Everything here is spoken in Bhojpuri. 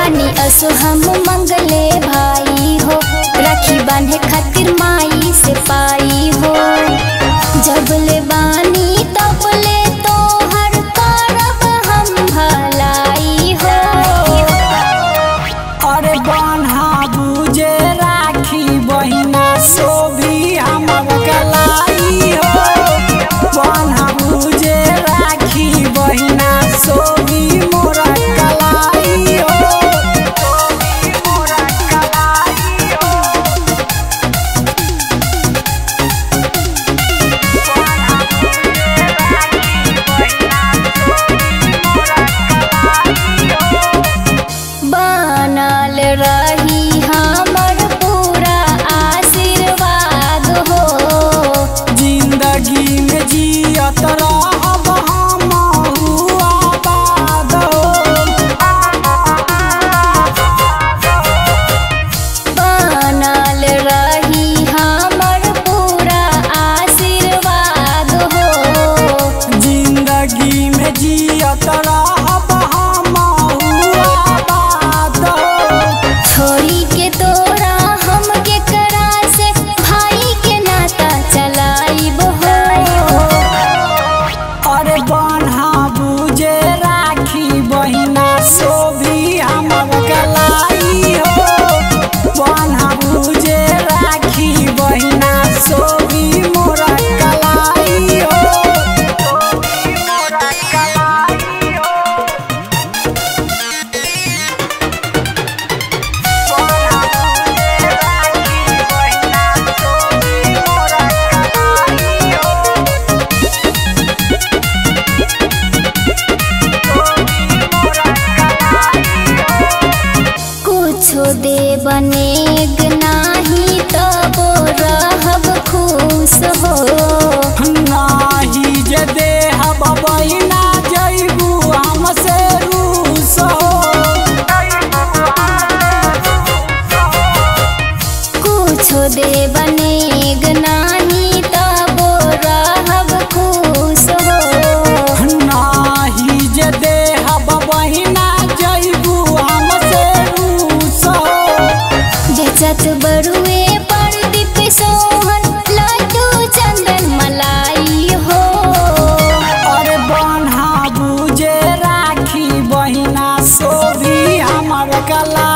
बानी असो हम मंगले भाई हो राखी बांधे खातिर माई से पाई हो जबले बानी तबले तोहर करब हम भलाई हो अरे बन्हा बुझे राखी बहिना सोभी हमर गलाई हो बन्हा बुझे राखी बहिना सोभी मोर कलाई हो सोभी मोर कलाई हो बन्हा बुझे राखी बहिना सोभी मोर कलाई हो बनल रही हमर पूरा आशीर्वाद हो जिंदगी में जियत रहब हम आबाद बनल रही हमर पूरा आशीर्वाद हो जिंदगी में जियत रहब हम आबाद छोड़ी के तोरा हम के करा से भाई के नाता चलाइब हो अरे बन्हा बुझे राखी बहिना सोभी हमर गलाई हो बन्हा बुझे राखी बहिना सोभी मोर कलाई हो सोभी मोर कलाई हो बन्हा बुझे राखी बहिना सोभी मोर कलाई हो कुछो दे बनेग नाही तब रहब खुश हो नाही जे देह बबैना जैबू हमसे रूस कुछो दे बनेग नाही तब रहब खुश हो नाही जे देह बबैना जैबू हमसे रूस बेचत बरुए पर दीप सोहन लड्डू चंदन मलाई हो अरे बन्हा बुझे राखी बहिना सोभी हमर गला